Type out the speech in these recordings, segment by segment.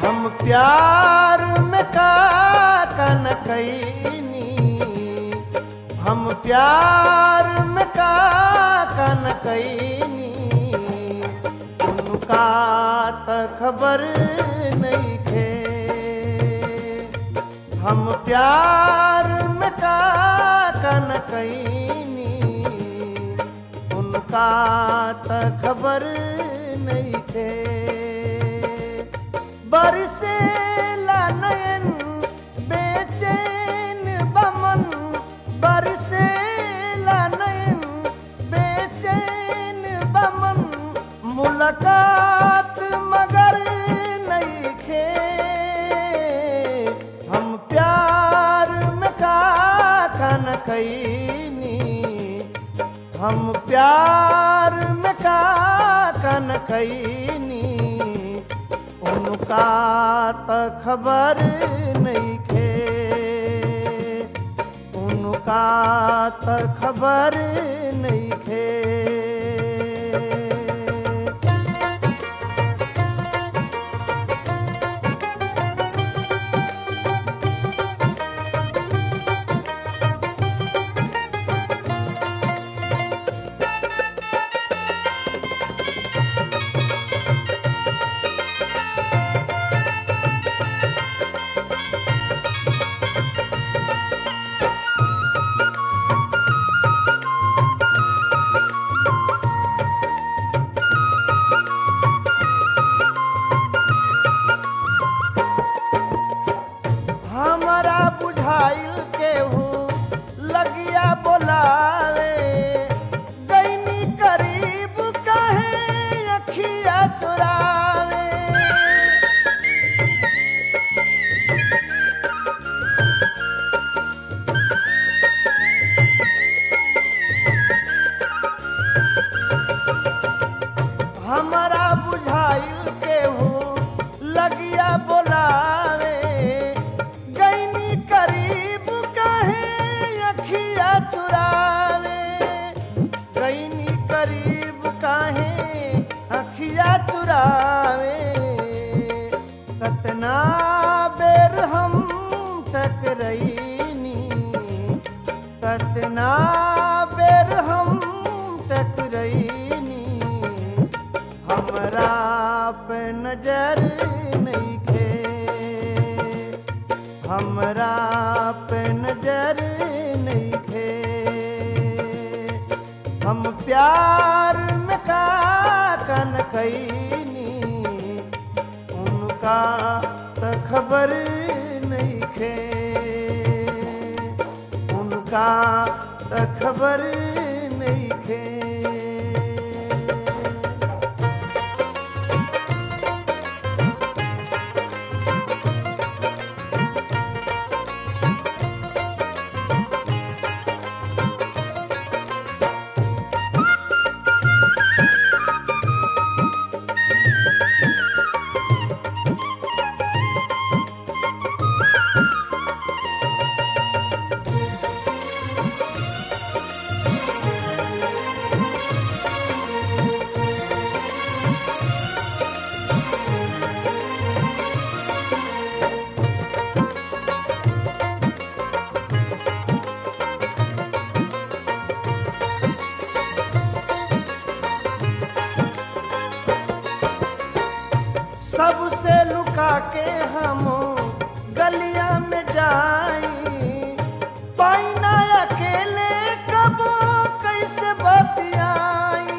हम प्यार में का कन कैनी हम प्यार में का कन कैनी उनका त खबर नहीं खे हम प्यार में का कन कैनी उनका त खबर नहीं खे बरसे नयन बेचैन बमन बरसे नयन बेचैन बमन मुलाकात मगर नहीं खे हम प्यार में का कन कैनी हम प्यार में का कन कैनी उनका त खबर नहीं खे उनका त खबर नहीं खे हमारा बुझाइल केहू लगिया बोलावे गईनी करीब कहे अखिया चुरावे हमारा बुझाइल केहू लगिया बोलावे गईनी करीब कहे अखिया चुरावे गईनी करीब काहे अखिया चुरावे कतना बेर हम टकरईनी कतना बेर हम टकरईनी हमरा पे नजर नहीं खे हमरा पे नजर नहीं खे हम प्यार में का कन कैनी उनका त खबर नहीं खे उनका त खबर नहीं खे सबसे लुका के हम गलिया में जाई पाइना अकेले कब कैसे बतियाई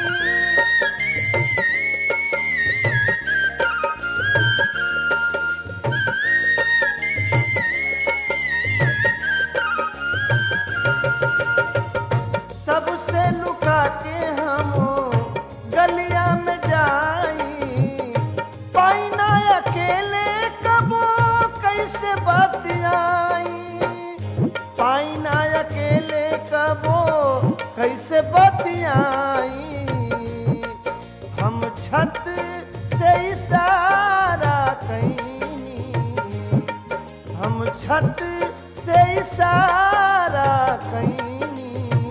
सबसे लुका के हम गलिया में जाई पाइना अकेले कबो कैसे बतियाई पाइना अकेले कबो कैसे बतियाई हम छत से इशारा कैनी हम छत से इशारा कैनी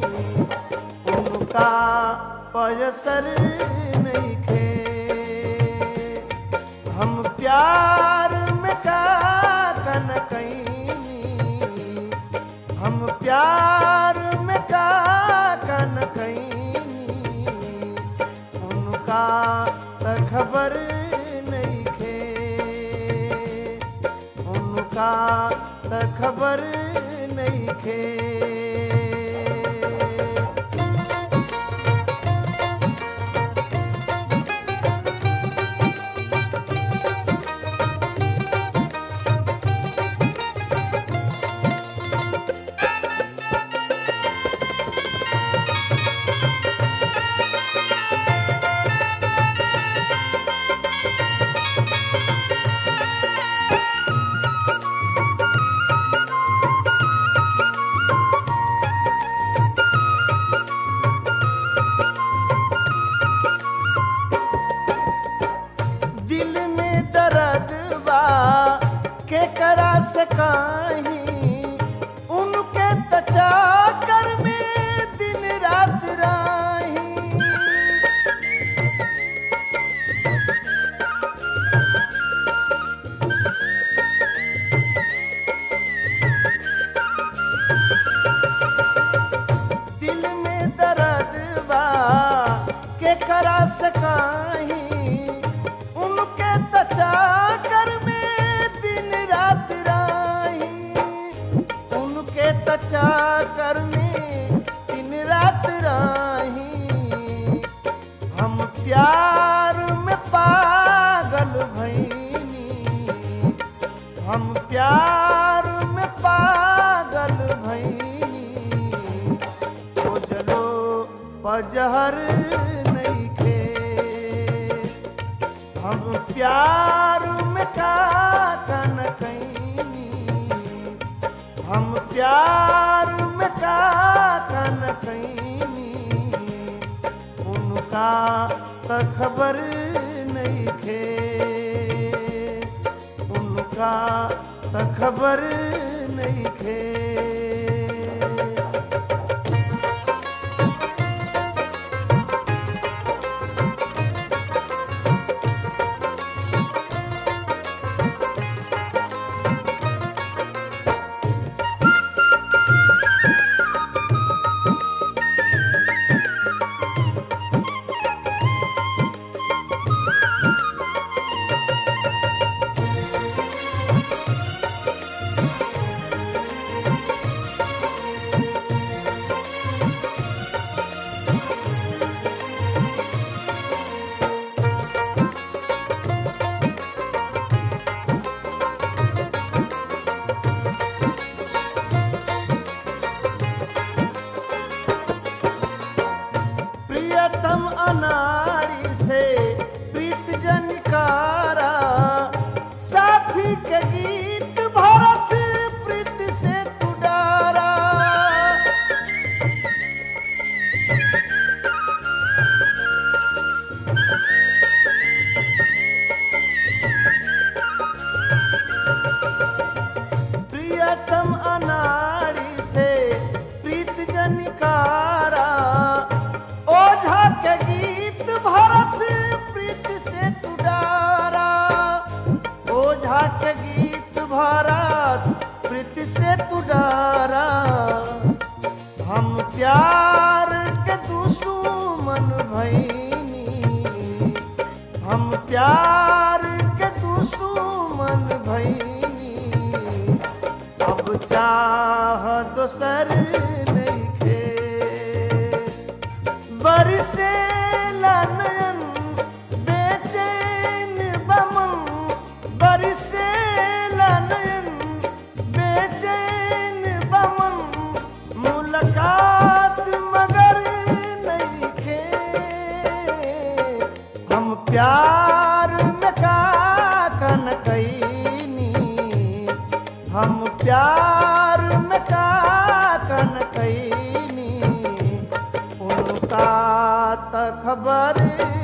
उनका पयसर नहीं खे हम प्यार खबर नहीं खे उनका त खबर नहीं खे दिल में दर्द बा के करा सकाही उनके तचा कर में दिन रात राही दिल में दर्द बा के करा सकाही उनके तचा कर में दिन रात राही उनके तचा कर में दिन रात राही हम प्यार में पागल भैनी हम प्यार में पागल भैनी ओ जलो पजहर नहीं खे हम प्यार में का कन कैनी हम प्यार में का कन कैनी उनका त खबर नहीं खे उनका त खबर नहीं खे प्रियतम अनारी से प्रीत जनिकारा साथी के गीत भरत प्रीत से तुडारा प्रियतम अनाड़ी से प्रीत जनिकारा ओझा के गीत भरत प्रीत से तुडारा ओझा के गीत भरत प्रीत से तुडारा हम प्यार के दुश्मन भैनी हम प्यार के दुश्मन भैनी अब चाह दोसर नहीं खे बरसे नयन बेचैन बमन बरसे नयन बेचैन बमन मुलाकात मगर नहीं खे हम प्यार में का कन कैनी हम प्यार में का कन कैनी उनका त खबर